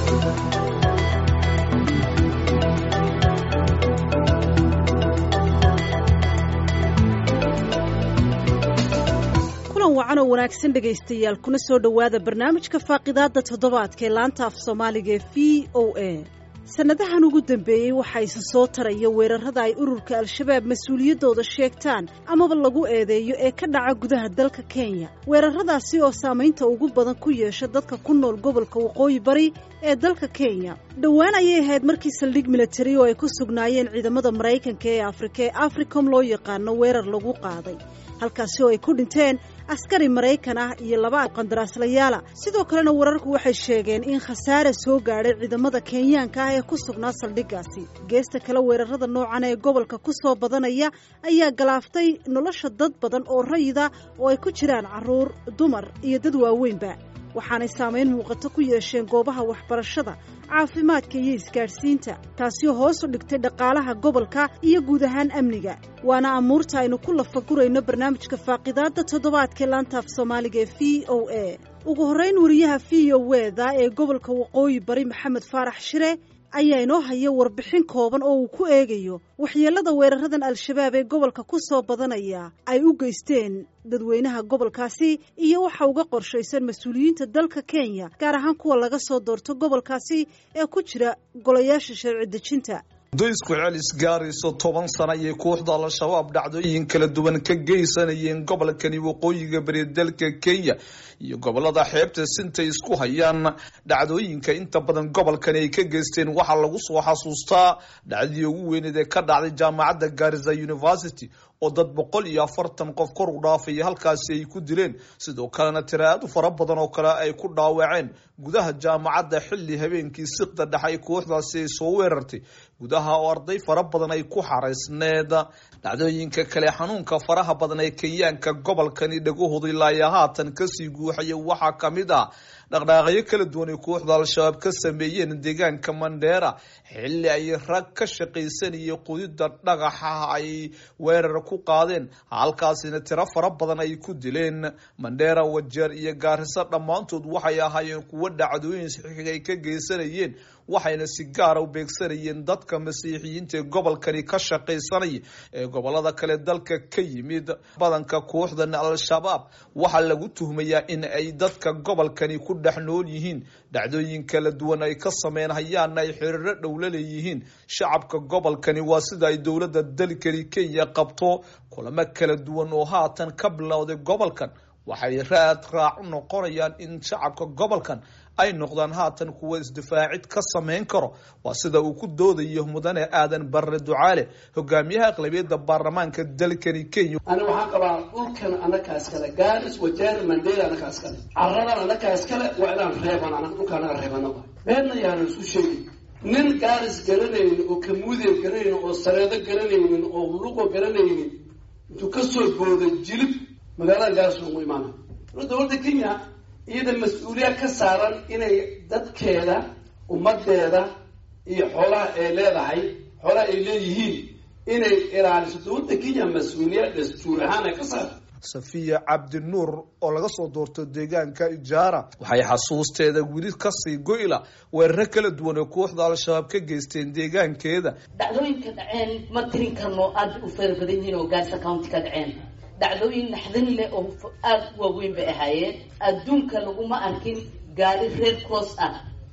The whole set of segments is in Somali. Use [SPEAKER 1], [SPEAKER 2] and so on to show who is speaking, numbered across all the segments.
[SPEAKER 1] wacan oo wanaagsan dhegaystayaal kuna soo dhowaada barnaamijka faaqidaadda toddobaadka ee laanta af soomaaliga ee v o a sannadahan ugu dambeeyey waxaa isa soo taraya weerarrada ay ururka al-shabaab mas-uuliyaddooda sheegtaan amaba lagu eedeeyo ee ka dhaca gudaha dalka kenya weerarradaasi oo saamaynta ugu badan ku yeesha dadka ku nool gobolka waqooyi bari ee dalka kenya dhowaan ayay ahayd markii saldhig militari oo ay ku sugnaayeen ciidamada maraykanka ee afrika ee africom loo yaqaano weerar lagu qaaday halkaasi oo ay ku dhinteen askari maraykan ah iyo laba qandaraaslayaala sidoo kalena wararku waxay sheegeen in khasaare soo gaadhay ciidamada kenyaanka ah ee ku sugnaa saldhiggaasi geesta kale weerarrada noocan ee gobolka ku soo badanaya ayaa galaaftay nolosha dad badan oo rayida oo ay ku jiraan carruur dumar iyo dad waaweynba waxaanay saamayn muuqato ku yeesheen goobaha waxbarashada caafimaadka iyo isgaadhsiinta taasioo hoos u dhigtay dhaqaalaha gobolka iyo guud ahaan amniga waana amuurta aynu ku lafagurayno barnaamijka faaqidaadda toddobaadkae laantaaf soomaaliga ee v o a ugu horrayn wariyaha v o weda ee gobolka waqooyi bari maxamed faarax shire ayaa inoo haya warbixin kooban oo uu ku eegayo waxyeellada weeraradan al-shabaab ee gobolka ku soo badanaya ay u geysteen dadweynaha gobolkaasi iyo waxa uga qorshaysan mas-uuliyiinta dalka kenya gaar ahaan kuwa laga soo doorto gobolkaasi ee ku jira golayaasha sharci dejinta
[SPEAKER 2] doysku celis gaarayso toban sana ayay kooxda al-shabaab dhacdooyin kala duwan ka geysanayeen gobolkani waqooyiga bari dalka kenya iyo gobolada xeebta sintay isku hayaan dhacdooyinka inta badan gobolkani ay ka geysteen waxaa lagu soo xasuustaa dhacdii ugu weyneed ee ka dhacday jaamacadda garisa university oo dad boqol iyo afartan qof kor u dhaafaya halkaasi ay ku dileen sidoo kalena tiraadu fara badan oo kale ay ku dhaawaceen gudaha jaamacadda xilli habeenkii siqda dhexe kooxdaasi ay soo weerartay gudaha oo arday fara badan ay ku xaraysneed dhacdooyinka kale xanuunka faraha badan ee kenyaanka gobolkani dhagahooda ilaa haatan kasii guuxaya waxaa kamid ah dhaqdhaaqyo kala duwan ay kooxda al-shabaab ka sameeyeen deegaanka mandheera xilli ay rag ka shaqaysanayay qudida dhagaxa ay weerar ku qaadeen halkaasina tiro fara badan ay ku dileen mandheera wajeer iyo gaariso dhammaantood waxay ahaayeen kuwo dhacdooyin saxiixiga ay ka geysanayeen waxayna si gaara u beegsanayeen dadka masiixiyiinta ee gobolkani ka shaqaysanaya ee gobolada kale dalka ka yimid badanka kooxdan al-shabaab waxaa lagu tuhmayaa in ay dadka gobolkani ku dhex nool yihiin dhacdooyin kala duwan ay ka sameyn hayaana ay xiriiro dhowla leeyihiin shacabka gobolkani waa sida ay dowladda dalkani kenya qabto kulamo kala duwan oo haatan ka bilowday gobolkan waxay raad raac u noqonayaan in shacabka gobolkan ay noqdaan haatan kuwa isdifaacid ka samayn karo waa sida uu ku doodayo mudane aadan barre ducaale hogaamiyaha aqlabiyadda baarlamaanka dalkani kenya
[SPEAKER 3] ani waxaan qabaa dhulkan anakaas kale gaaris wajeer mandela anakaas kale caradan anakaas kale waa inaan reeban an dhulka anaga reebana beenna yaana isku sheegi nin gaaris garanaynin oo kamuudeer garanaynin oo sareedo garanaynin oo luqo garanaynin intuu kasoo booday jilib magaalada gaaris ugu imaana dowladda kenya iyada mas-uuliyaad ka saaran inay dadkeeda ummadeeda iyo xoolaha ay leedahay xoolaha ay leeyihiin inay ilaaliso dowladda kenya mas-uuliyaad dastuur ahaan ay ka saarta
[SPEAKER 2] safiya cabdinuur oo laga soo doorto deegaanka ijaara waxay xasuusteeda weli kasii goyla weeraro kala duwan oo kooxda al-shabaab ka geysteen deegaankeeda
[SPEAKER 4] dhacdooyinka dhaceen ma tirin karno aada u fara badan yihiin oo gaarisa county ka dhaceen dhacdooyin naxdin leh oo aada u waaweyn bay ahaayeen adduunka laguma arkin gaari red cross ah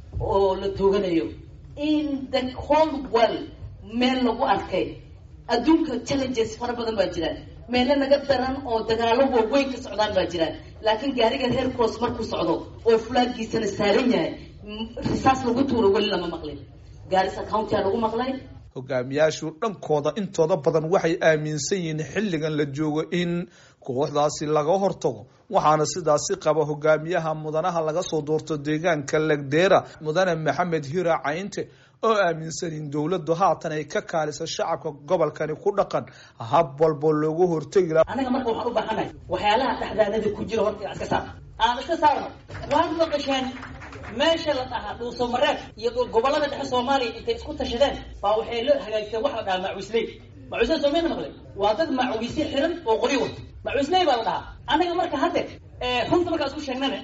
[SPEAKER 4] oo la tooganayo in the whole world meel lagu arkay adduunka challenges fara badan baa jiraan meelo naga daran oo dagaalo waaweyn ka socdaan baa jiraan laakiin gaariga red cross markuu socdo oo fulaagiisana saaran yahay risaas lagu tuuro weli lama maqlin gaarisa county a lagu maqlay
[SPEAKER 2] hogaamiyaashu dhankooda intooda badan waxay aaminsan yihiin xilligan la joogo in kooxdaasi laga hortago waxaana sidaasi qaba hogaamiyaha mudanaha laga soo doorto deegaanka legdera mudane maxamed hira caynte oo aaminsan in dowladdu haatan ay ka kaaliso shacabka gobolkani ku dhaqan hab walbo loogu hortegi laha
[SPEAKER 4] anaga marka waxaan u baahanahay waxyaalaha dhexdaanada ku jira horta iska saar aan iska saarno waad maqasheen meesha la dhahaa dhuusamareeb iyo gobolada dhexe soomaaliya intay isku tashadeen baa waxay la hagaajiseen waxa la dhahaa macuisley macuisley soomeyna maqlay waa dad macuisye xiran oo qori wato macuisley baa la dhahaa anaga marka hadde runta markaa isku sheegnane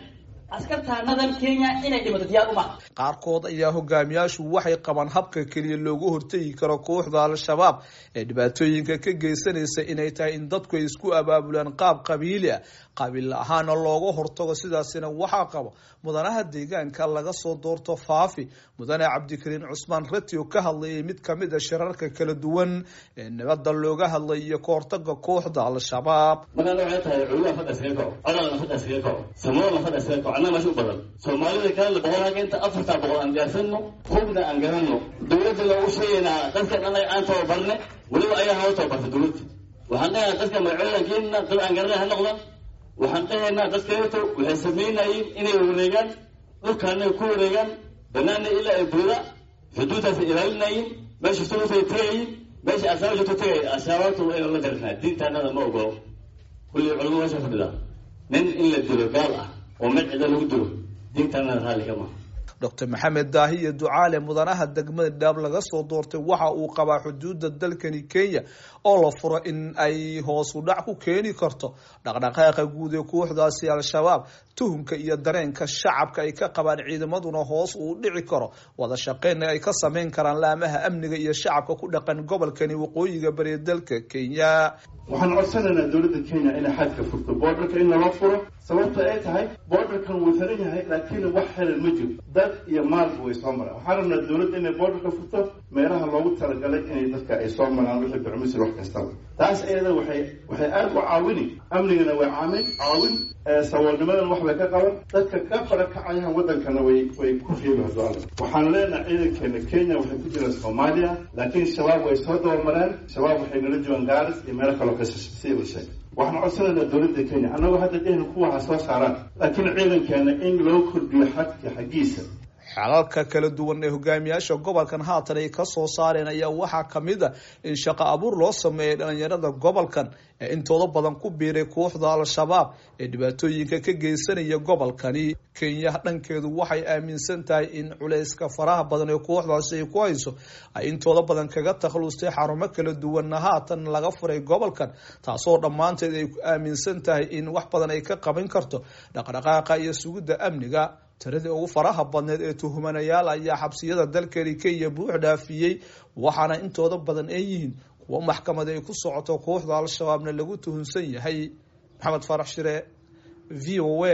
[SPEAKER 5] askartaanadan kenya inay dhimato diyaar uma
[SPEAKER 2] qaarkood ayaa hogaamiyaashu waxay qabaan habka keliya loogu hortegi karo kooxda al-shabaab ee dhibaatooyinka ka geysanaysa inay tahay in dadku ay isku abaabulaan qaab qabiili ah qabiil ahaana looga hortago sidaasina waxaa qabo mudanaha deegaanka laga soo doorto faafi mudane cabdikariin cusmaan rati oo ka hadlayay mid kamid a shirarka kala duwan ee nabada looga hadlay iyo kahortaga kooxda al-shabaab
[SPEAKER 6] magaalada waxay tahay culimaa fadha iskaga kaco codalna fadha iskaga kaco samoolna fadha iskaga kaco annaga meesha u badan soomaalida kalena boqol hageenta afartaa boqol aan diyaarsano hubna aan garanno dowladda loogu sheegaynaa dadkan annaga aan tababarne weliba ayaa noo tababarta dowladda waxaan dhahaynaa dadka magacoodan keenina dad aan garanay ha noqdan waxaan dhahaynaa dadkaeto waxay samaynayeen inay wareegaan dhulkaana ku wareegaan banaana ilaa ay buuda xuduudaasay ilaalinayeen meesha suutay tagayin meesha asaaba joogto tagay ashaababtu waa inaan la darinaa diintaanada ma ogolo kulli culamo meesha fadhidaa nin in la dilo gaal ah oo mid cida lagu dilo diintaanada raalli ka maha
[SPEAKER 2] docr maxamed daahiye ducaale mudanaha degmada dhaab laga soo doortay waxa uu qabaa xuduudda dalkani kenya oo la furo in ay hoosu dhac ku keeni karto dhaqdhaqaaqa guud ee kooxdaasi al-shabaab tuhumka iyo dareenka shacabka ay ka qabaan ciidamaduna hoos uu dhici karo wada shaqeynna ay ka sameyn karaan laamaha amniga iyo shacabka ku dhaqan gobolkani waqooyiga bari dalka kenya
[SPEAKER 7] waxaan codsanaynaa dowladda kenya inay xadka furto boordarka in naloo furo sababta ay tahay boordarkan wuu xiran yahay laakiin wax xiran ma jiro dad iyo maalba way soo maraan waxaan rabnaa dowladda inay boordarka furto meelaha loogu talagalay inay dadka ay soo maraan wixii bicmisir wax kastaba taas iyada waxay waxay aada u caawini amnigana way caamin caawin saboolnimadana wax bay ka qaban dadka ka fara kacayahan waddankana way way ku reebi hadoala waxaan leenahay ciidankeena kenya waxay ku jiraan soomaaliya laakiin shabaab way soo dabamareen shabaab waxay nala joogaan gaaris iyo meelo kaloo ka sii la sheegay waxaan codsanaynaa dowladda kenya annagoo hadda dhehna kuwa ha soo saaraan laakiin ciidankeena in loo kordhiyo xadka xaggiisa
[SPEAKER 2] xalalka kala duwan ee hogaamiyaasha gobolkan haatan ay ka soo saareen ayaa waxaa kamid a in shaqo abuur loo sameeyay dhalinyarada gobolkan ee intooda badan ku biiray kooxda al-shabaab ee dhibaatooyinka ka geysanaya gobolkani kenya dhankeedu waxay aaminsan tahay in culayska faraha badan ee kooxdaasi ay ku hayso ay intooda badan kaga takhlustay xarumo kala duwanna haatan laga furay gobolkan taasoo dhammaanteed ay aaminsan tahay in wax badan ay ka qaban karto dhaqdhaqaaqa iyo sugidda amniga tiradii ugu faraha badneed ee tuhumanayaal ayaa xabsiyada dalkani kenya buux dhaafiyey waxaana intooda badan ay yihiin kuwo maxkamad ay ku socoto kooxda al-shabaabna lagu tuhunsan yahay maxamed farax shire v o a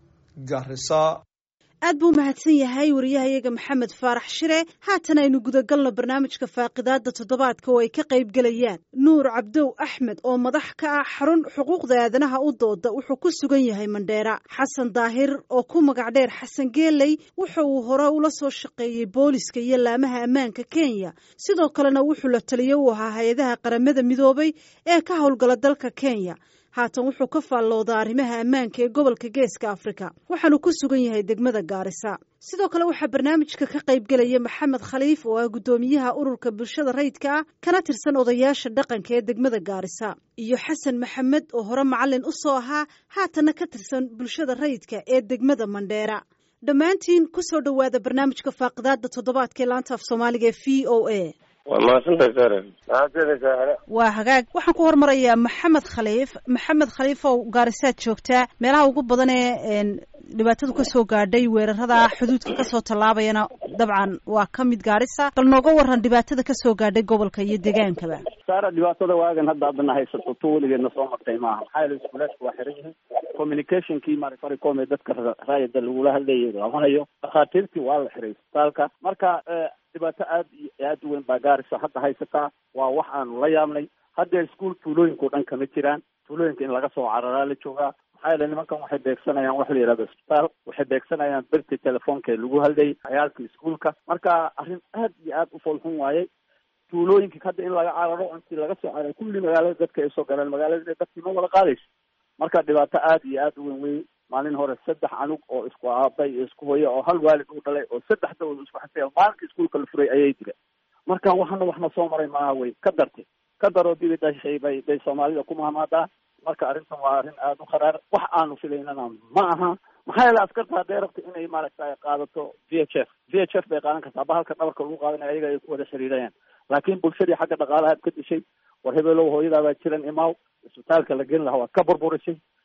[SPEAKER 2] garisa
[SPEAKER 1] aad buu mahadsan yahay wariyahayaga maxamed faarax shire haatan aynu gudagalno barnaamijka faaqidaada toddobaadka oo ay ka qayb gelayaan nuur cabdow axmed oo madax ka ah xarun xuquuqda aadanaha u dooda wuxuu ku sugan yahay mandheera xasan daahir oo ku magac dheer xasan geeley wuxa uu hore ula soo shaqeeyey booliska iyo laamaha ammaanka kenya sidoo kalena wuxuu la taliyo u ahaa hay-adaha qaramada midoobay ee ka howlgala dalka kenya haatan wuxuu ka faalloodaa arrimaha ammaanka ee gobolka geeska afrika waxaanu ku sugan yahay degmada gaarisa sidoo kale waxaa barnaamijka ka qayb gelaya maxamed khaliif oo ah guddoomiyaha ururka bulshada rayidka ah kana tirsan odayaasha dhaqanka ee degmada gaarisa iyo xasan maxamed oo hore macalin u soo ahaa haatanna ka tirsan bulshada rayidka ee degmada mandheera dhammaantiin ku soo dhowaada barnaamijka faaqidaada toddobaadka ee laanta af soomaaliga ee v o a
[SPEAKER 8] waa mahadsantahay saren mahadsanaysaa hale
[SPEAKER 1] waa hagaag waxaan ku hormarayaa maxamed khaliif maxamed khaliif oo gaarisaad joogtaa meelaha ugu badan ee dhibaatadu kasoo gaadhay weerarada xuduudka kasoo tallaabayana dabcan waa ka mid gaarisa bal nooga waran dhibaatada kasoo gaadhay gobolka iyo degaankaba
[SPEAKER 9] saara dhibaatada waagan hadda adana haysato to weligeedna soo martay maaha maxaa yeele iskuulaadka waa xiran yihiin communicationkii marfaricom ee dadka raayada lagula hadlayay labanayo dhakhaatiirtii waa la xiray isbitaalka marka dhibaato aad iyo aad u weyn baa gaarisa hadda haysataa waa wax aanu la yaabnay hadda iskuol tuulooyinka o dhan kama jiraan tuulooyinka in laga soo cararaa la joogaa maxaa yeele nimankan waxay beegsanayaan wax la yihahdo isbitaal waxay beegsanayaan berti telefoonka ee lagu hadlayay cayaalka iskuolka marka arrin aad iyo aad u foolxun waayey tuulooyinka hadda in laga cararo intii laga soo cararay kulli magaalada dadka ay soo galeen magaalada inay dadkii ma wada qaadayso marka dhibaato aad iyo aad u weyn wey maalin hore saddex anug oo isku aabay iyo isku hoya oo hal waalid u dhalay oo saddex dawad isku xasaya maalinka iskuolka la furay ayay jireen marka waxana waxna soo maray maaha wey ka dartay ka daroo dibi dhashay bay bay soomaalida ku mahmaadaa marka arrintan waa arrin aada u kharaar wax aanu filaynana ma aha maxaa yeele askarta hadday rabto inay maaragtay qaadato v h f v h f bay qaadan kartaa bahalka dhabarka lagu qaadanaya ayaga ay ku wada xiriirayaan laakiin bulshadii xagga dhaqaalahaad ka dishay war hebelow hooyadaabaa jiran imaaw isbitaalka la geli lahaa waad ka burburisay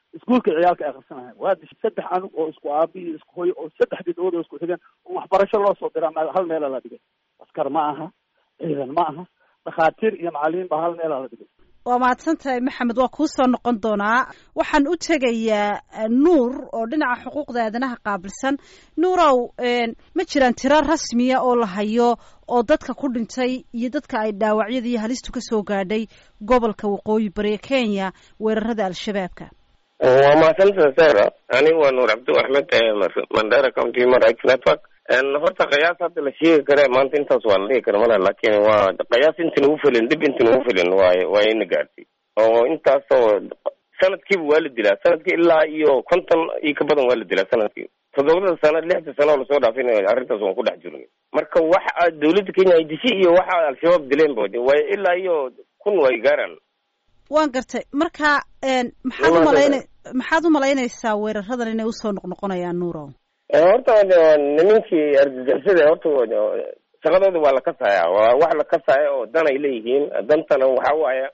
[SPEAKER 9] iskuulka ciyaalka ay akhrisanahayn waa dishay saddex anug oo isku aabi iyo isku hoyo oo saddex bidcood oo isku xigan oo waxbarasho loo soo diraa ma hal meela la dhigay askar ma aha ciidan ma aha dhakhaatiir iyo macalimiin baa hal meela la dhigay
[SPEAKER 1] waa mahadsan tahay maxamed waa kuu soo noqon doonaa waxaan u tegayaa nuur oo dhinaca xuquuqda aadanaha qaabilsan nuurow ma jiraan tiro rasmiya oo la hayo oo dadka ku dhintay iyo dadka ay dhaawacyada iyo halistu ka soo gaadhay gobolka waqooyi bari ee kenya weerarada al-shabaabka
[SPEAKER 8] waa mahadsantaha sara anigu waa nuur cabdi axmed mandera county human rights network horta qiyaas hadda la sheegi kare maanta intaas waa la dhigi kara malaha laakin waa qiyaas inta nagu filin dhib inta nagu filin waay waa ina gaartay oo intaasoo sanadkiiba waa la dilaa sanadkii ilaa iyo konton iyo ka badan waa la dilaa sanadkii toddobada sano lixda sano oo lasoo dhaafin arrintaas waan ku dhex jirnay marka waxa dawladda kenya ay dishay iyo waxa al-shabaab dileen ba way ilaa iyo kun way gaaraan
[SPEAKER 1] waan gartay marka maxaad umalayna maxaad umalaynaysaa weeraradan inay usoo noqnoqonayaan nuurow
[SPEAKER 8] horta nimankii argagixisada horta shaqadooda waa la kasaya waa wax la kasaya oo dan ay leeyihiin dantana waxa waaya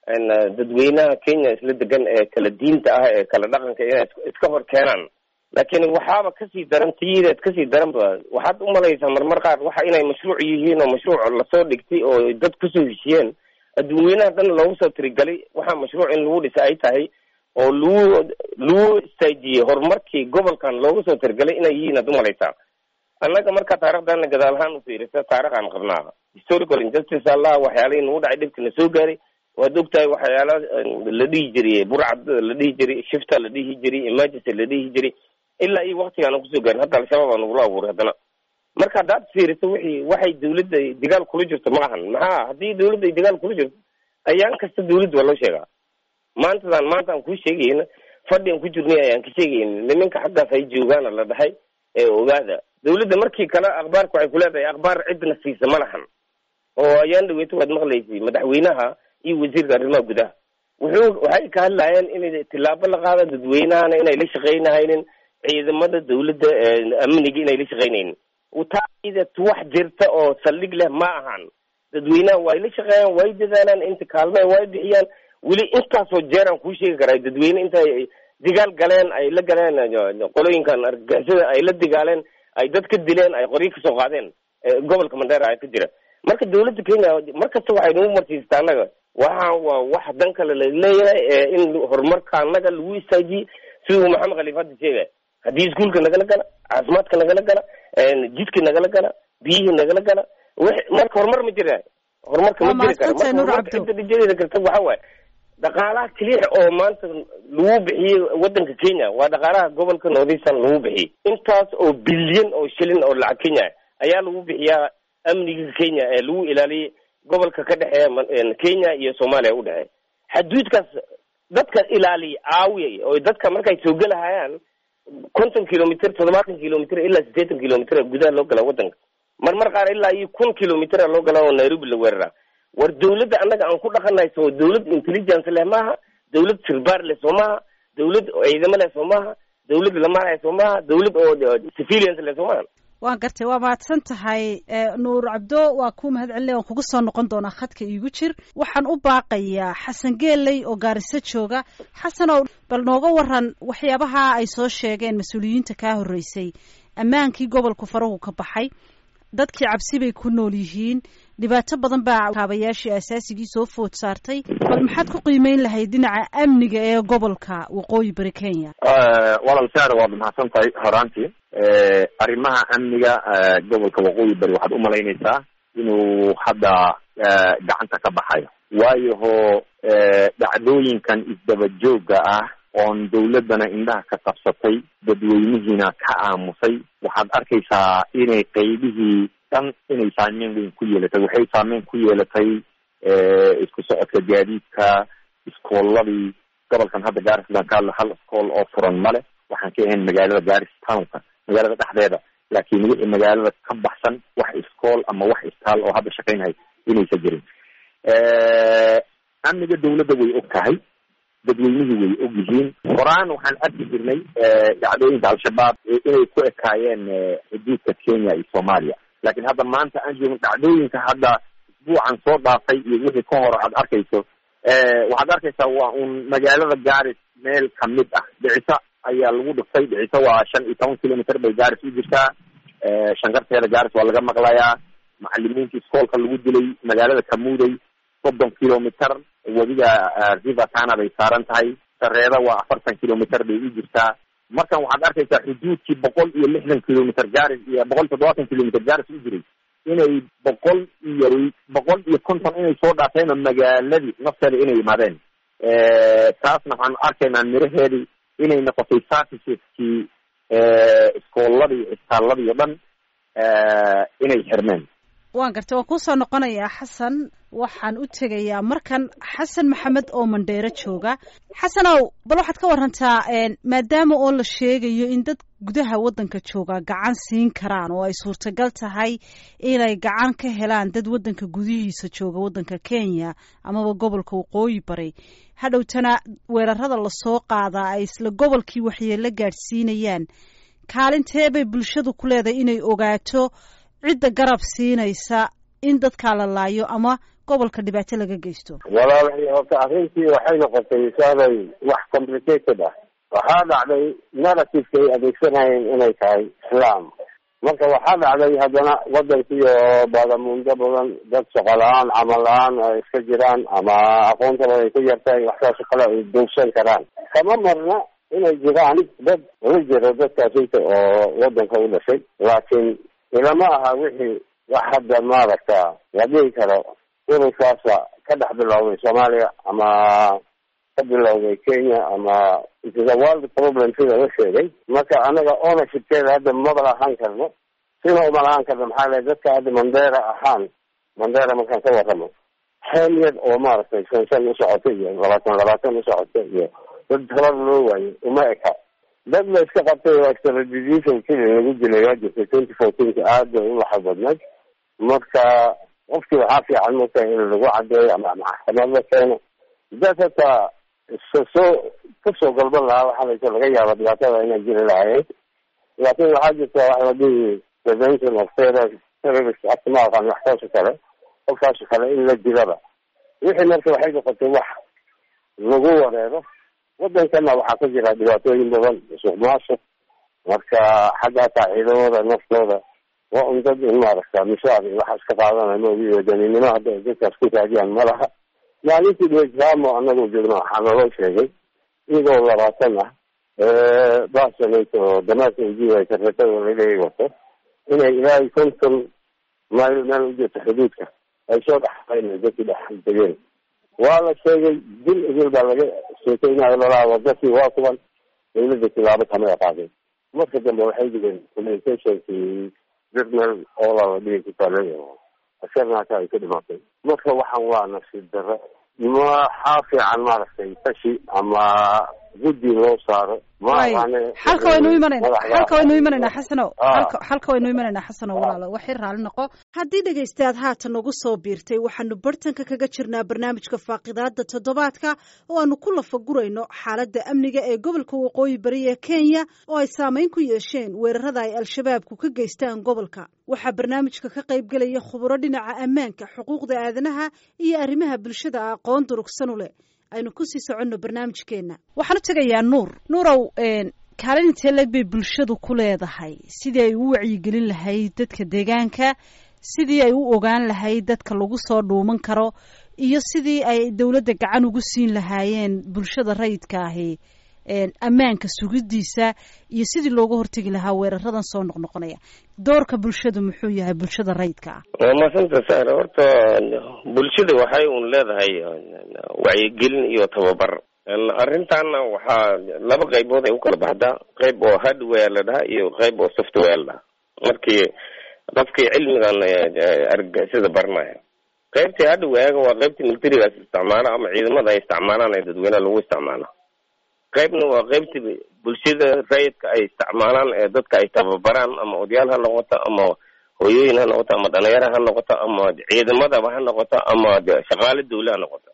[SPEAKER 8] dadweynaha kenya isla degan ee kala diinta ah ee kala dhaqanka inay iska hor keenaan laakiin waxaaba kasii daran tiyideed kasii daran ba waxaad umalaysaa marmar qaar waxa inay mashruuc yihiin oo mashruuc lasoo dhigtay oo dad kusoo heshiyeen dadweynaha dhan loogu soo tirigalay waxaa mashruuc in lagu dhisa ay tahay oo lagu lagu istaajiyey horumarkii gobolkan loogu soo tirigalay inay yihiin aad umalaysaa annaga marka taarikhdaana gadaal ahaan ufiirisa taarikh aan qabnaa historical injustice allah waxyaalihii nagu dhacay dhibka na soo gaaray waad ogtahay waxyaala la dhihi jiray burcad la dhihi jiray shifta la dhihi jiray emergency la dhihi jiray ilaa iyo waktigaana kusoo gaarin hadda al-shabaab aa nagula abuuray haddana marka haddaad fiiriso wixii waxay dawladda dagaal kula jirto ma ahan maxaa haddii dawladda ay dagaal kula jirto ayaan kasta dawladda waa loo sheegaa maantadan maanta aan kuu sheegayna fadhi aan ku jirnay ayaan ka sheegayna nimanka xaggaas ay joogaana la dhahay ee ogaada dawladda markii kale akhbaarka waxay kuleedahay akhbaar cidna siisa ma lahan oo ayaan dhaweyto waad maqlaysay madaxweynaha iyo wasiirka arrimaha gudaha wuxuu waxay ka hadlayeen inay tillaabo la qaada dadweynahana inay la shaqaynahaynin ciidamada dawladda amniga inay la shaqaynaynin taida wax jirta oo saldhig leh ma ahan dadweynaha way la shaqeeyaan way dadaalaan inta kaalme way bixiyaan weli intaasoo jeer aan kuu sheegi karaa dadweyne intay digaal galeen ay la galeen qolooyinkan argagixisada ay la digaaleen ay dad ka dileen ay qoryo kasoo qaadeen gobolka mandheera ay ka jira marka dawladda kenya markasta waxay nagu marsiistaa annaga waxa waa wax dan kale la leeyahay in horumarka annaga lagu istaajiyey siduu maxamed khaliif hadda sheegay haddii iskuolka nagala gala caafimaadka nagala gala jidka nagala gala biyihii nagala gala marka horumar ma jira horumarka ma jiri kara marka horumarka cidda dhijadeeda karta waxa waaye dhaqaalaha keliya oo maanta lagu bixiyey wadanka kenya waa dhaqaalaha gobolka northeastern lagu bixiyey intaas oo bilyan oo shilin oo lacag kenya ayaa lagu bixiyaa amniga kenya ee lagu ilaaliyey gobolka ka dhexeeya kenya iyo soomaaliya u dhexeeya xaduudkaas dadka ilaaliya caawiya oo dadka markay soo gelahayaan konton kilomitr toddobaatan kilomitr ilaa siddeetan kilomitr gudaha loo galaa wadanka marmar qaar ilaa iyo kun kilomitr loo galaa oo nairobi la weeraraa war dawladda annaga aan ku dhaqanahay soo dawlad intelligence leh maaha dawlad sirbaar leh soo maaha dawlad ciidamo leh soo maaha dawlad lamaanaya soo maaha dawlad oo civilians leh soo maaha
[SPEAKER 1] waan gartay waa mahadsan tahay nuur cabdo waa kuu mahad celinay waan kugu soo noqon doonaa khadka iigu jir waxaan u baaqayaa xasan geeley oo gaariso jooga xasanow bal nooga waran waxyaabaha ay soo sheegeen mas-uuliyiinta kaa horreysay ammaankii gobolku farahu ka baxay dadkii cabsi bay ku nool yihiin dhibaato badan baa kaabayaashii asaasigii soo food saartay bal maxaad ku qiimeyn lahayd dhinaca amniga ee gobolka waqooyi bari kenya
[SPEAKER 10] walaal saar waad mahadsan tahay horaantii arrimaha amniga gobolka waqooyi bari waxaad umalaynaysaa inuu hadda gacanta ka baxayo waayo ho dhacdooyinkan isdaba joogga ah oon dawladdana indhaha ka qabsatay dadweynihiina ka aamusay waxaad arkaysaa inay qaybihii dhan inay saameyn weyn ku yeelatay waxay saameyn ku yeelatay isku socodka gaadiidka iskooladii gobolkan hadda garisdan kaadla hal iskool oo furan male waxaan ka ahayn magaalada garis townka magaalada dhexdeeda laakiin wixii magaalada ka baxsan wax iskool ama wax istaal oo hadda shaqaynhay inaysa jirin amniga dawladda way og tahay dadweynihii way og yihiin horaan waxaan arki jirnay dhacdooyinka al-shabaab inay ku ekaayeen xuduudka kenya iyo soomaaliya laakiin hadda maanta aan joogin dhacdooyinka hadda isbuucan soo dhaafay iyo wixii ka hor aad arkayso waxaad arkaysaa waa un magaalada garis meel kamid ah dhicisa ayaa lagu dhiftay dhicisa waa shan iyo toban kilometer bay garis u jirtaa shankarteeda garis waa laga maqlayaa macalimiinta iskoolka lagu dilay magaalada kamuday soddon kilometer webiga river tana bay saaran tahay sareeda waa afartan kilometer bay u jirtaa markan waxaad arkaysaa xuduudkii boqol iyo lixdan kilometer garis iyo boqol iyo toddobaatan kilometer garis u jiray inay boqol iyo boqol iyo konton inay soo dhaafeen oo magaaladii nafteeda inay yimaadeen taasna waxaan arkaynaa miraheedii inay noqotay serviceskii iskooladii isbitaaladii o dhan inay xirmeen
[SPEAKER 1] waan gartay waan kuusoo noqonayaa xasan waxaan u tegayaa markan xasan maxamed oo mandheero jooga xasanow bal waxaad ka warantaa maadaama oo la sheegayo in dad gudaha waddanka jooga gacan siin karaan oo ay suurtagal tahay inay gacan ka helaan dad waddanka gudihiisa jooga waddanka kenya amaba gobolka waqooyi bari hadhowtana weerarada lasoo qaadaa ay isla gobolkii waxyeelo gaadhsiinayaan kaalintee bay bulshadu ku leedahay inay ogaato cidda garab siinaysa in dadkaa la laayo ama gobolka dhibaato laga geysto
[SPEAKER 11] walaalahay horta arrintii waxay noqotay saaday wax complicated ah waxaa dhacday narrativeka ay adeegsanayeen inay tahay islaam marka waxaa dhacday haddana wadankii oo baadamuundo badan dad shaqo la-aan camal la-aan ay iska jiraan ama aqoontaba ay ku yartahay waxsaasoo kale ay doogsan karaan kama marna inay jiraan dad la jiro dadkaasita oo wadanka u dhashay laakiin ilama aha wixii wax hadda maaragta la dhihi karo ururkaasa ka dhex bilowday soomaaliya ama ka bilowday kenya ama it is a world problem sida la sheegay marka anaga ownershipkeeda hadda maba lahaan karno sina uma lahaan karno maxaa le dadka hadda mandera ahaan mandera markaan ka warramo xeel yar oo maaragtay shan shan u socota iyo labaatan labaatan u socota iyo dad tabar loo waayo uma eka dad la iska qabtay oo extradition kili lagu dilay waa jirtay twenty fourteenka aad bay u laxad badnayd marka qofkii waxaa fiican marka in lagu cadeeyo ama maxkamad la keeno dad hataa soo kasoo galban lahaa waxaa laysa laga yaaba dhibaatada inay jiri lahaayeen laakin waxaa jirta wax la dhihi prevention of terror terrorist act ma aqaan waxkaasoo kale qofkaasoo kale in la dilaba wixii marka waxay noqotay wax lagu wareero wadankana waxaa ka jira dhibaatooyin badan suuq maasuq marka xagga hataa ciidamada naftooda waa un dad in maaragta mishaar iyo waxaas ka qaadanaya maogi wadaninimo hadda ay dadkaas ku raadiyaan ma laha maalintii dwejamo anagoo joogno waxaa naloo sheegay iyagoo labaatan ah basanayt oo damaadka ujiiday sarretada laleeyahy wato inay ilaa iyo konton mayl meel u jirto xuduudka ay soo dhexayn dadkii dhex degeen waa la sheegay dil idil baa laga sheekeynayo lalaa wadakii waa kuban dawladda tilaabo kamay qaadeen marka dambe waxay digeen communicationkii journal oola la dhigi ku taalay oo askarna hata ay ka dhimaatay marka waxaan waa nasiib darro maxaa fiican maaragtay tashi ama guddi loo saaro
[SPEAKER 1] xalka waynu imanayna xalka waynu imanaynaa xasano alka xalka waynu imanaynaa xasano walaalo waxay raalli noqo haddii dhegaystayaad haatan nagu soo biirtay waxaanu bartanka kaga jirnaa barnaamijka faaqidaada toddobaadka oo aanu ku lafagurayno xaaladda amniga ee gobolka waqooyi bari ee kenya oo ay saameyn ku yeesheen weerarada ay al-shabaabku ka geystaan gobolka waxaa barnaamijka ka qaybgelaya khuburo dhinaca ammaanka xuquuqda aadanaha iyo arrimaha bulshada aqoon durugsan u leh aynu kusii soconno barnaamijkeena waxaan u tegayaa nuur nuurow kaalin intee leeg bay bulshadu ku leedahay sidii ay u wacyigelin lahayd dadka deegaanka sidii ay u ogaan lahayd dadka lagu soo dhuuman karo iyo sidii ay dowladda gacan ugu siin lahaayeen bulshada rayidka ahi ammaanka sugidiisa iyo sidii looga hortegi lahaa weeraradan soo noqnoqonaya doorka bulshadu muxuu yahay bulshada rayidka ah
[SPEAKER 8] waa maasanta sar horta bulshada waxay un leedahay wacyigelin iyo tababar arrintaana waxaa laba qaybood ay u kala baxdaa qayb oo hardware la dhaha iyo qayb oo software la dhaha markii qofkii cilmigan argagixisada baranaya qaybtii hardware waa qaybtii militarigaas isticmaala ama ciidamada ay isticmaalaan ee dadweynaha lagu isticmaalo qaybna waa qaybtii bulshada rayidka ay isticmaalaan ee dadka ay tababaraan ama odayaal ha noqoto ama hooyooyin ha noqoto ama dhalinyaro ha noqoto ama ciidamadaba ha noqoto ama shaqaale dawle ha noqoto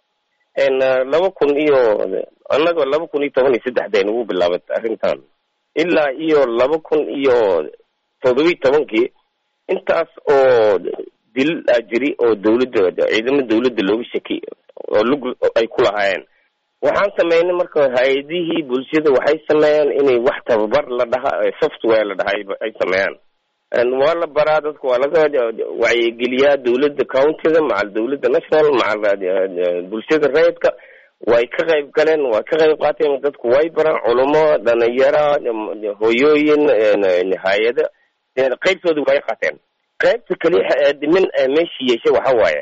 [SPEAKER 8] laba kun iyo annaga laba kun iyo toban iyo saddexda nagu bilaabatay arrintan ilaa iyo laba kun iyo todobiyi tobankii intaas oo dil a jiri oo dawladda ciidamo dawladda looga shaki oo lug ay ku lahaayeen waxaan sameynay marka hay-adihii bulshada waxay sameeyaan inay wax tababar la dhaha software la dhaha ay sameeyaan waa la baraa dadka waa laga wacyigeliyaa dawladda countyda macal dawladda national macal bulshada rayidka way ka qayb galeen way ka qayb qaateen dadku way baraan culumo dhalinyara hooyooyin hay-ada qaybtooda way qaateen qaybta kaliya dhimin meesha yeeshay waxa waaye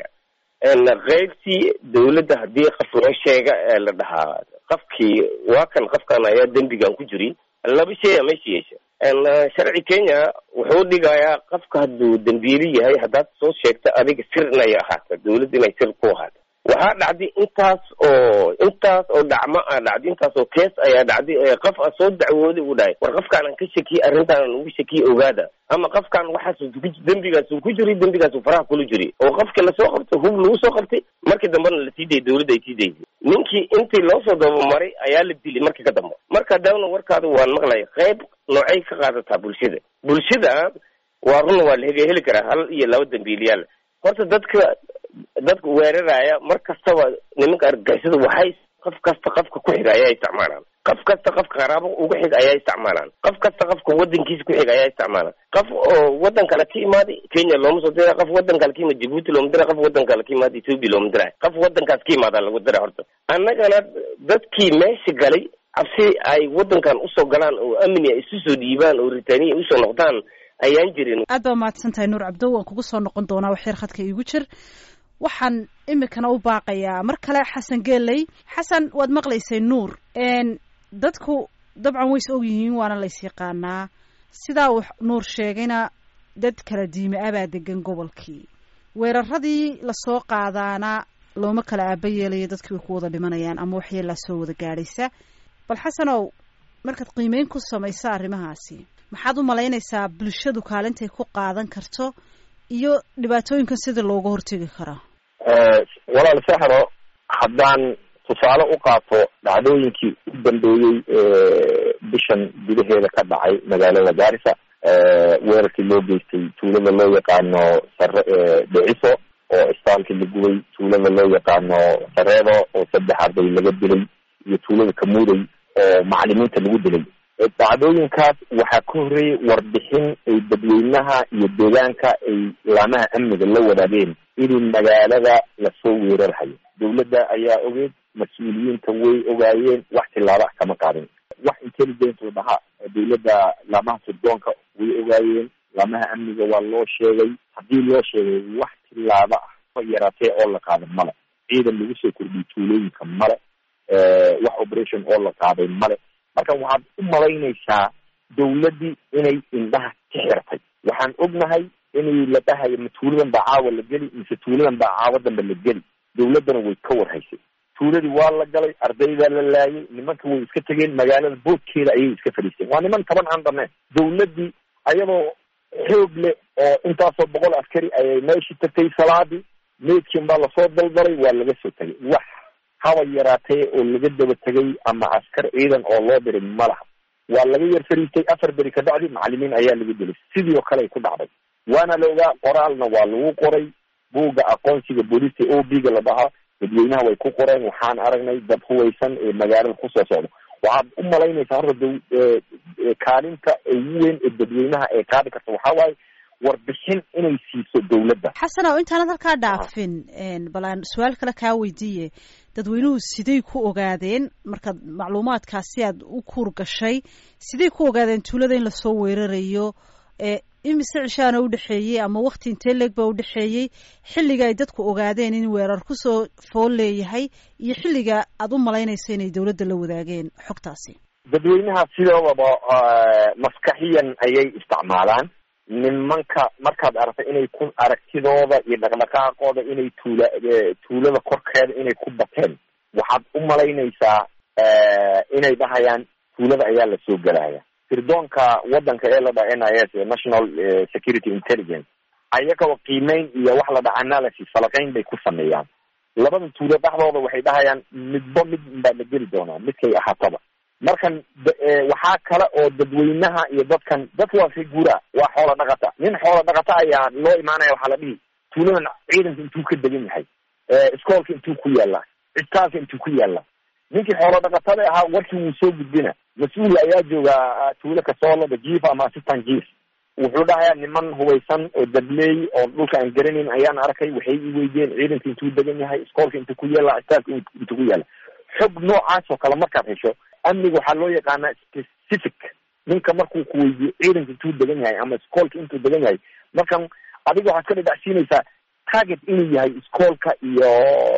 [SPEAKER 8] qaybtii dawladda haddii qof loo sheega ee la dhahaa qofkii waa kan qofkan ayaa dembigan ku jiri laba shay a meesha yeesha sharci kenya wuxuu dhigayaa qofka hadduu dembiili yahay haddaad soo sheegta adiga sir inay ahaato dawladda inay sir ku ahaato waxaa dhacday intaas oo intaas oo dhacmo a dhacday intaas oo kees ayaa dhacday qof a soo dacwooday uu dhahay war qofkaanan ka shakiyey arrintaanan ugu shakiyey ogaada ama qofkaan waxaas dembigaasuu ku jiray dembigaasuu faraha kula jiray oo qofka lasoo qabtay hub lagu soo qabtay markii dambena la sii dayay dawladda ay sii daysay ninkii intii loo soo dabamaray ayaa la dilay markii ka dambe marka dawna warkaada waan maqlaya qayb noocay ka qaadataa bulshada bulshada waa run waa la heli karaa hal iyo laba dambiiliyaal horta dadka dadka weeraraya mar kastaba nimanka argagixisada waxay qof kasta qofka ku xiga ayaa isticmaalaan qof kasta qofka qaraabo uga xiga ayaa isticmaalaan qof kasta qofka wadankiisa ku xiga ayaa isticmaalaan qof oo wadan kale ka imaaday kenya looma soo dira qof wadan kale ka imaad jibuuti looma dira qof wadan kale ka imaad ethoopia looma dira qof wadankaas ka imaadaa lagu dira horta annagana dadkii meesha galay cabsi ay wadankan usoo galaan oo amni ay isu soo dhiibaan oo ritaaniya usoo noqdaan ayaan jirin
[SPEAKER 1] aad baa mahadsan tahay nuur cabdo waan kugu soo noqon doonaa waxyar khadka iigu jir waxaan imikana u baaqayaa mar kale xasan geeley xasan waad maqlaysay nuur dadku dabcan ways og yihiin waana lays yaqaanaa sidaa uu nuur sheegayna dad kala diime abaa degan gobolkii weeraradii lasoo qaadaana looma kala aaba yeelayo dadkii way ku wada dhimanayaan ama waxyeelaa soo wada gaadhaysa bal xasanow markaad qiimeyn ku samaysa arrimahaasi maxaad u malaynaysaa bulshadu kaalintay ku qaadan karto iyo dhibaatooyinkan sida looga hortegi karaa
[SPEAKER 10] walaal saxro haddaan tusaale u qaato dhacdooyinkii u dambeeyey bishan gudaheeda ka dhacay magaalada gaarisa weerarkii loo geystay tuulada loo yaqaano sare dhiciso oo istaalkii la gubay tuulada loo yaqaano sareedo oo saddex arday laga dilay iyo tuulada kamuuday oo macalimiinta lagu dilay dhacdooyinkaas waxaa ka horreeyay warbixin ay dadweynaha iyo deegaanka ay laamaha amniga la wadaageen inay magaalada lasoo weerarhayo dawladda ayaa ogeed mas-uuliyiinta way ogaayeen wax tilaaba kama qaadin wax intelligence oo dhaha dawladda laamaha sirdoonka way ogaayeen laamaha amniga waa loo sheegay haddii loo sheegay wax tilaaba ah ka yaraatee oo la qaaday male ciidan lagu soo kordhiyay tuulooyinka male wax operation oo la qaaday male marka waxaad u malaynaysaa dawladdii inay indhaha ka xirtay waxaan ognahay inay la dhahayo ma tuuladan baa caawa la geli mise tuuladan baa caawa dambe la geli dawladdana way ka warhaysay tuuladii waa la galay ardaydaa la laayay nimanka way iska tegeen magaalada boodkeeda ayay iska fadhiisteen waa niman taban aan dhameen dawladdii ayadoo xoog leh oo intaasoo boqol askari ayay meeshii tagtay salaadii meedkin baa lasoo daldalay waa laga soo tegay wax haba yaraatee oo laga daba tegay ama askar ciidan oo loo diray ma laha waa laga yar fariistay afar beri ka bacdi macalimiin ayaa laga dilay sidii oo kale ay ku dhacday waana la ogaa qoraalna waa lagu qoray buugga aqoonsiga booliska o b ga la dhahaa dadweynaha way ku qoreen waxaan aragnay dad huwaysan ee magaalada kusoo socda waxaad u malaynaysaa horta da kaalinta ugu weyn ee dadweynaha ee qaadi karta waxaa waaye warbixin inay siiso dawladda
[SPEAKER 1] xasanow intaanad halkaa dhaafin bal aan su-aal kale kaa weydiiye dadweynuhu siday ku ogaadeen markaad macluumaadkaasi aad u kuur gashay siday ku ogaadeen tuulada in lasoo weerarayo imise cishaana udhexeeyey ama wakti intee leeg baa udhexeeyey xilliga ay dadku ogaadeen in weerar kusoo fool leeyahay iyo xilliga aad u malaynayso inay dawladda la wadaageen xogtaasi
[SPEAKER 10] dadweynaha sidoodaba maskaxiyan ayay isticmaalaan nimanka markaad aragtay inay ku aragtidooda iyo dhaqdhaqaaqooda inay tuula tuulada korkeeda inay ku bateen waxaad u malaynaysaa inay dhahayaan tuulada ayaa lasoo gelaya sirdoonka wadanka ee la dhaha n i s national security intelligence ayagaba qiimeyn iyo wax la dhaha analysis falaqeyn bay ku sameeyaan labada tuulo dhexdooda waxay dhahayaan midba mid baa la geli doonaa midkay ahaataba markan waxaa kale oo dadweynaha iyo dadkan dadka waa figura waa xoola dhaqata nin xoola dhaqata ayaa loo imaanaya waxaa la dhihi tuuladan ciidanka intuu ka degan yahay iskoolka intuu ku yaallaa cisbitaalka intuu ku yaallaa ninkii xoolo dhaqatada ahaa warkii wuu soo gudbina mas-uul ayaa joogaa tuulo kasoolada jiif ama assistant jief wuxuu dhahayaa niman hubaysan oo dableey oo dhulka aan garanayn ayaan arkay waxay i weydiyeen ciidanka intuu degan yahay iskoolka intuu ku yaalla cisbitaalka intuu ku yaalla xog noocaas oo kale markaad hesho amniga waxaa loo yaqaanaa specific ninka markuu ku weydiyo ciidanka intuu degan yahay ama iskoolka intuu degan yahay markan adiga waxaad ka dhadhacsiinaysaa target inuu yahay iskoolka iyo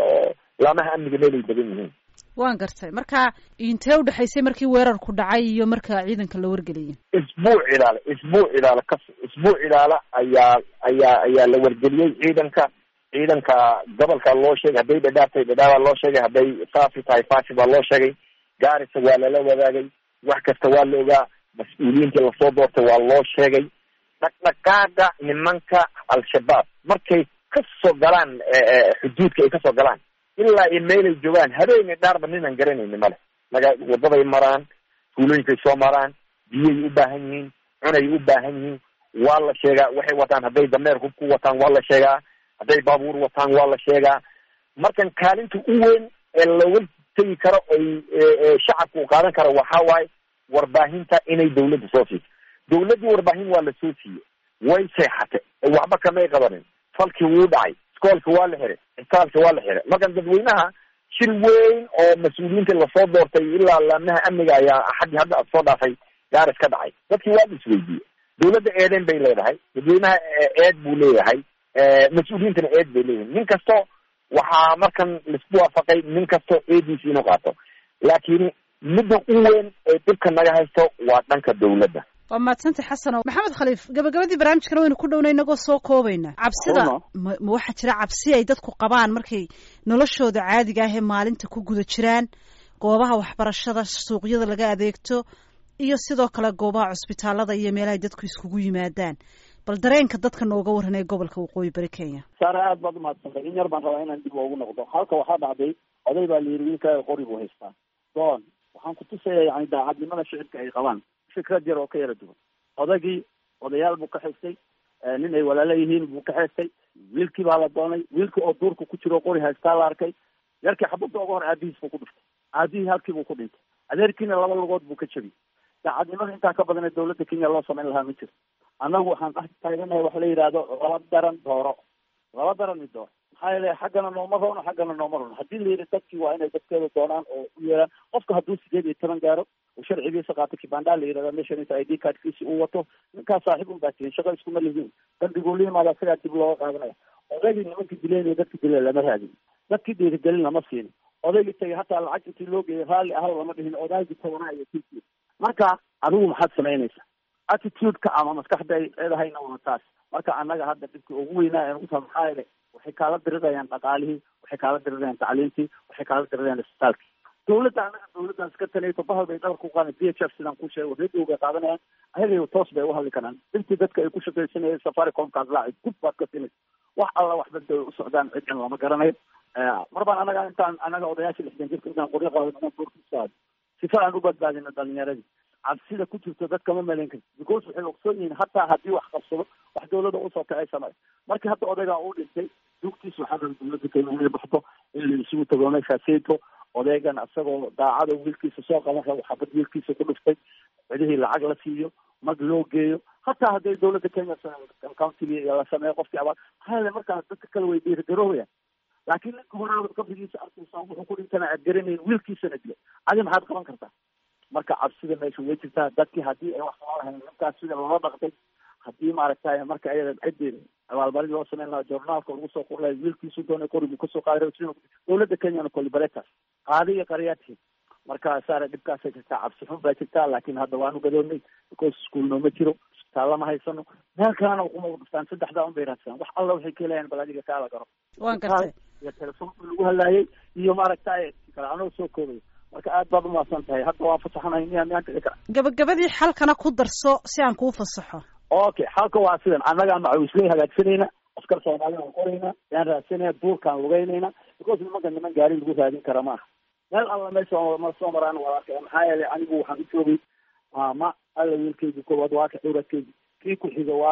[SPEAKER 10] laamaha amniga meel ay degan yihiin
[SPEAKER 1] waan gartay marka intee udhexaysay markii weerarku dhacay iyo marka ciidanka la wargeliyay
[SPEAKER 10] isbuuc ilaale isbuuc ilaale kas isbuuc ilaale ayaa ayaa ayaa la wargeliyey ciidanka ciidanka gobolka loo sheegay hadday dhadhaabtay dhadhaabaa loo sheegay hadday faafi tahay faafi baa loo sheegay gaarisa waa lala wadaagay wax kasta waa la ogaa mas-uuliyiintii lasoo doortay waa loo sheegay dhaqdhaqaaga nimanka al-shabaab markay kasoo galaan xuduudka ay kasoo galaan ilaa iyo meelay joogaan habeeni dhaarba ninaan garanayni male maga wadaday maraan tuulooyinkay soo maraan biyay u baahan yihiin cunay u baahan yihiin waa la sheegaa waxay wataan hadday dameer hub ku wataan waa la sheegaa hadday baabuur wataan waa la sheegaa markan kaalinta u weyn ee looga tegi karo ay shacabka u qaadan karo waxaa waaye warbaahinta inay dawladda soo siiso dawladdii warbaahin waa la soo siiyey way seexatay waxba kamay qabanin falkii wuu dhacay iskoolka waa la xiray cisbitaalka waa la xiray markan dadweynaha shir weyn oo mas-uuliyiinta lasoo doortay ilaa laamaha amniga ayaa axaddii hadda soo dhaafay gaaris ka dhacay dadkii waa la isweydiiyey dawladda eedeyn bay leedahay dadweynaha eed buu leeyahay mas-uuliyiintana eed bay leeyihin nin kasto waxaa markan laisku waafaqay nin kasto eediisa inuu qaato laakiin midda u weyn ee dhibka naga haysto waa dhanka dawladda
[SPEAKER 1] waa mahadsantay xasano maxamed khaliif gabagabadii barnaamijkana waynu ku dhowna inagoo soo koobayna cabsida ma ma waxaa jira cabsi ay dadku qabaan markay noloshooda caadiga ah ee maalinta ku guda jiraan goobaha waxbarashada suuqyada laga adeegto iyo sidoo kale goobaha cusbitaalada iyo meelahay dadku iskugu yimaadaan bal dareenka dadka nooga warranay gobolka waqooyi bari kenya
[SPEAKER 9] saare aad baad umahadsantay in yar baan rabaa inaan dib ugu noqdo halka waxaa dhacday oday baa layiri wiilkaaga qori buu haystaa doon waxaan kutusaya yani daacadnimada shicibka ay qabaan fikrad yar oo ka yara duwan odagii odayaal buu ka xistay nin ay walaalo yihiin buu ka xeestay wiilkii baa la doonay wiilkii oo duurka ku jiro qori haystaa la arkay yarkii xabadda uga hor aabihiis buu ku dhiftay aabihii halkii buu ku dhintay adeerkiina laba lugood buu ka jebiyey daacadnimada intaa ka badan ee dawladda kenya loo samayn lahaa ma jirto annagu waxaan dhex taaganahay waxa la yidhaahdo laba daran dooro laba daran mid dooro maxaa yeele xaggana nooma roono xaggana nooma roono haddii la yidhi dadkii waa inay dadkeeda doonaan oo u yeelaan qofka hadduu sideed iyo toban gaaro uu sharcigiisa qaato kibanda la yidhahda meeshan inta i d cardkiisi uu wato ninkaas saaxiib un baa tihin shaqo iskuma lihiin dambiguu la yimaada isagaa dib looga qaadanaya odaygii nimankii dileen iyo dadkii dileen lama raadin dadkii dhiirigelin lama siin odaygii tagay hataa lacag intii loo geeyay raalli ahal lama dhihin odaygii tabanaa iyo kii marka adigu maxaad samaynaysaa attitude-ka ama maskaxda ay leedahayna waa taas marka annaga hadda dhibkii ugu weynaa ee ugu maxaa yeele waxay kaala dirirayaan dhaqaalihii waxay kaala dirirayaan tacliintii waxay kaala dirirayaan isbitaalkii dawladda annaga dawladdan iska tanayto bahal bay dhabar ku qaadan d h f sidaan ku sheego radio bay qaadanayaan ayaga toos bay uhadli karaan dhibtii dadka ay ku shaqaysanayeen safaricomkaas laaci gud baad ka sinaysa wax alla waxba da u socdaan cidkan lama garanayo mar baan annaga intaan annaga odayaasha lixdan jirka intaan qoryo qaadano inaan doorkisaado sifa aan u badbaadino dhalinyaradii cabsida ku jirto dadka ma malayn karti because waxay ogsoon yihiin hataa haddii wax qabsado wax dawladda usoo kacay samay markii hadda odaygaa uu dhintay dugtiis waxaa raba dawladda kenya inay baxdo in la isugu tago meeshaaseyto odaygan isagoo daacada wiilkiisa soo qaban rabo xabad wiilkiisa ku dhuftay cidihii lacag la siiyo mag loo geeyo hataa hadday dawladda kenya countiga la sameeyo qofkii abaal maxaa yeele markaas dadka kale way dhiirigaroobayaan laakiin ninka horaabad qabrigiisa arkaysa wuxuu ku dhintana aad garanayn wiilkiisana dilay adi maxaad qaban kartaa marka cabsida meesha way jirtaa dadkii haddii ay wax qaban lahayn ninkaas sida loola dhaqtay haddii maaragtay marka ayada ciddii abaalmarin loo sameyn lahaa journaalka lagu soo qor lahay wiilkiisu doonay qori buu kasoo qaaday dawladda kenyana kolibaletas qaadi iyo qaryaadkii marka saare dhibkaasay jirtaa cabsi xun baa jirtaa laakiin hadda waanu gadoonnay because iskuolno ma jiro isbitaalla ma haysano meel kalena ukuma dhuftaan saddexdaa un bay raadsadaan wax alla waxay ka helayaan bal adiga kaala garo
[SPEAKER 1] waan gartay
[SPEAKER 9] iyo telefoonka lagu hadlaayay iyo maaragtay kale anoo soo koobay marka aad baad umahadsan tahay hadda waan fasaxanahay miyaa miyaan dhici kara
[SPEAKER 1] gabagabadii xalkana ku darso si aan kuu fasaxo
[SPEAKER 9] okay xalka waa sidan annagaa macawisley hagaagsanayna askar soomaali aan qorayna yaan raadsanayna duurkaan lugaynayna because nimanka niman gaari lagu raadin kara maaha meel alla meesha ma soo maraan waa arkay maxaa yeelay anigu waxaan u joogay maama alla wiilkeygi koowaad waa ka dhowradkeygi kii ku xiga waa kan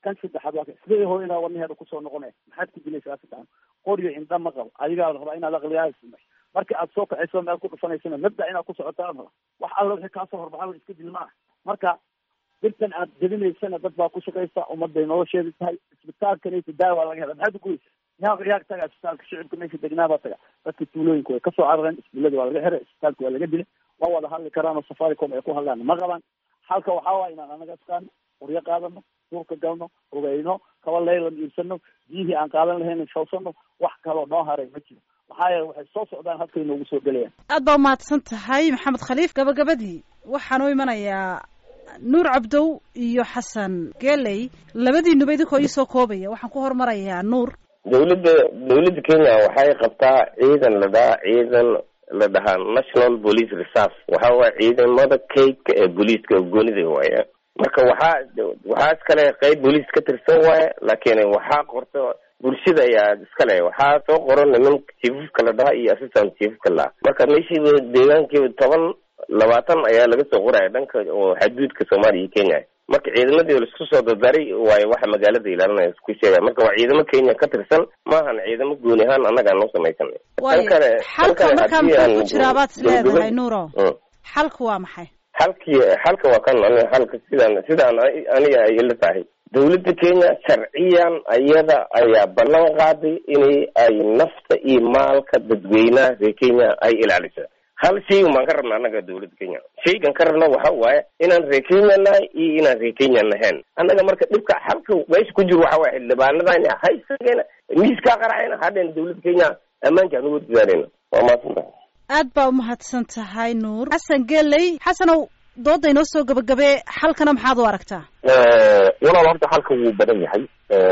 [SPEAKER 9] kan saddexaad waa sidee hooyadaa wadnaheeda kusoo noqonaya maxaad ku dilaysaa saddexan qoryo indha ma qabo adigaa la rabaa inaad aqliyaha samay marka aad soo kacayso meel ku dhufanaysana mabda inaad ku socoto aad raba wax alla wixii kaasoo horbaxa iska dil maaha marka dirtan aad jebinaysana dad baa ku shaqaysa ummaday nolosheeda tahay isbitaalkanaysa daawa laga hela maxaad uguysa yaaq yaaq taga isbitaalka shicibka meesha degnaabaa taga dadka tuulooyinka way kasoo carareen iskuullada waa laga xiray isbitaalka waa laga dilay waa wada hadli karaan oo safaricom ay ku hadlaan ma qabaan halka waxaa waaya inaan anaga iskaan qoryo qaadano duurka galno rugeyno kaba leylan iibsano biyihii aan qaadan lahayn shawsano wax kaloo noo haray ma jiro maxaa yeele waxay soo socdaan halkay noogu soo gelayaan
[SPEAKER 1] aad baa umahadsan tahay maxamed khaliif gabagabadii waxaan u imanayaa nuur cabdow iyo xasan geley labadiinuba idinkoo iisoo koobaya waxaan ku hormarayaa nuur
[SPEAKER 8] dawladda dawladda kenya waxay qabtaa ciidan la dhahaa ciidan la dhahaa national police reserve waxa waaya ciidamada kaydka ee booliiska goonida waaya marka waxaa waxaa iskale qeyb booliis ka tirsan waaya laakiin waxaa qorto bulshada ayaa iskale waxaa soo qoran niman chiefafka la dhaha iyo assistant chiefafka la marka meeshiiba deegaankiiba toban labaatan ayaa laga soo qoraya dhanka oo xaduudka soomaaliya iyo kenya marka ciidamadii laisku soo dardaray waayo waxa magaalada ilaalinaya isku sheegaya marka waa ciidamo kenya ka tirsan maahan ciidamo gooni ahaan annagaan noo samaysanay
[SPEAKER 1] waayo xalka markaa muxuu ku jiraa baad is leedahay nuuro xalka waa maxay
[SPEAKER 8] xalkii xalka waa kan ani xalka sidaan sidaan aniga ay ila tahay dawladda kenya sharciyan ayada ayaa ballan qaaday inay ay nafta iyo maalka dadweynaha reer kenya ay ilaalisa hal shay umaan ka rabna annaga dawladda kenya shaygan ka rabna waxa waaye inaan reer kenya nahay iyo inaan reer kenya nahayn annaga marka dhibka halka meesha ku jiro waxa waye xildhibaanadani haysageena miiskaa qaracayna hadheen dawladda kenya ammaanka anugu dadaaleyna waa mahadsantahay
[SPEAKER 1] aad baa umahadsan tahay nuur xasan geley xasanow dooda inoo soo gabagabee xalkana maxaad u aragtaa
[SPEAKER 10] walaal horta xalka wuu badan yahay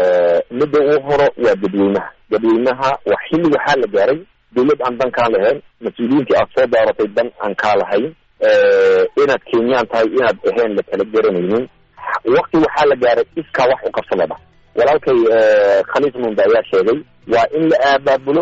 [SPEAKER 10] midda uu horo waa dadweynaha dadweynaha waa xilli waxaa la gaaray dawlad aan dan kaa lahayn mas-uuliyiintii aad soo daaratay dan aan kaa lahayn inaad kenyaan tahay inaad ahayn la kala garanaynin wakti waxaa la gaaray iskaa wax u qabsadaba walaalkay khaliif munda ayaa sheegay waa in la aabaabulo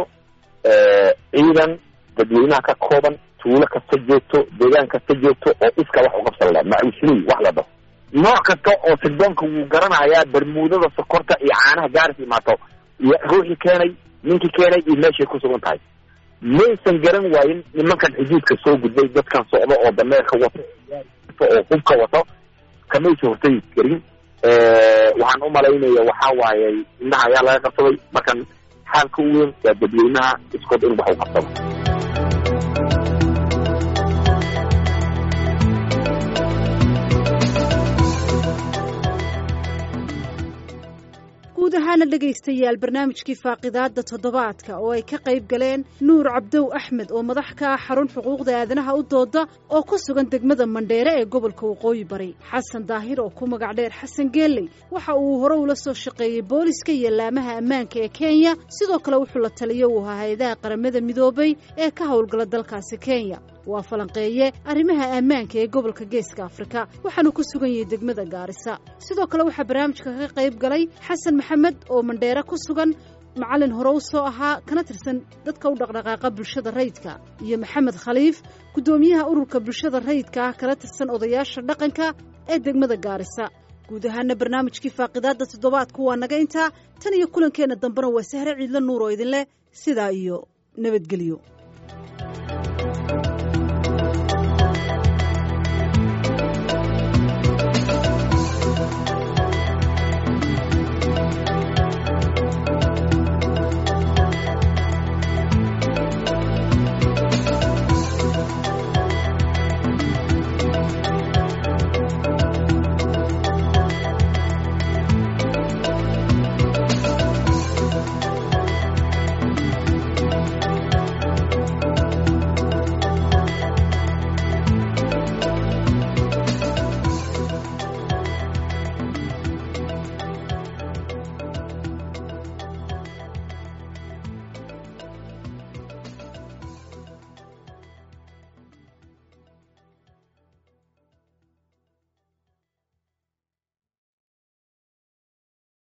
[SPEAKER 10] ciidan dadweynaha ka kooban tuulo kasta joogto deegaan kasta joogto oo iska wax uqabsan la macusley wax la dhaho nooc kasta oo sirdoonka wuu garanayaa bermuudada sokorta iyo caanaha gaaris imaato iyo ruuxii keenay ninkii keenay iyo meeshay ku sugan tahay maysan garan waayin nimankan xuduudka soo gudbay dadkan socdo oo dameerka wato oo hubka wato kamaysa hortagi karin waxaan umalaynaya waxaa waaye indhaha ayaa laga qabsaday markan xaalka u weyn waa dadweynaha iskood in wax u qabsado
[SPEAKER 1] guud ahaana dhegaystayaal barnaamijkii faaqidaada toddobaadka oo ay ka qayb galeen nuur cabdow axmed oo madax ka ah xarun xuquuqda aadanaha u dooda oo ku sugan degmada mandheere ee gobolka waqooyi bari xasan daahir oo ku magac dheer xasan geeley waxa uu hore ula soo shaqeeyey booliska iyo laamaha ammaanka ee kenya sidoo kale wuxuu la taliyo uu ahaa hay-adaha qaramada midoobay ee ka howlgala dalkaasi kenya waa falanqeeye arrimaha ammaanka ee gobolka geeska afrika waxaanu ku sugan yahay degmada gaarisa sidoo kale waxaa barnaamijka ka qayb galay xasan maxamed oo mandheere ku sugan macallin hore u soo ahaa kana tirsan dadka u dhaqdhaqaaqa bulshada rayidka iyo maxamed khaliif guddoomiyaha ururka bulshada rayidka ah kala tirsan odayaasha dhaqanka ee degmada gaarisa guud ahaana barnaamijkii faaqidaadda toddobaadku waa naga intaa tan iyo kulankeenna dambena waa sahre ciidla nuur oo idinleh sidaa iyo nabadgelyo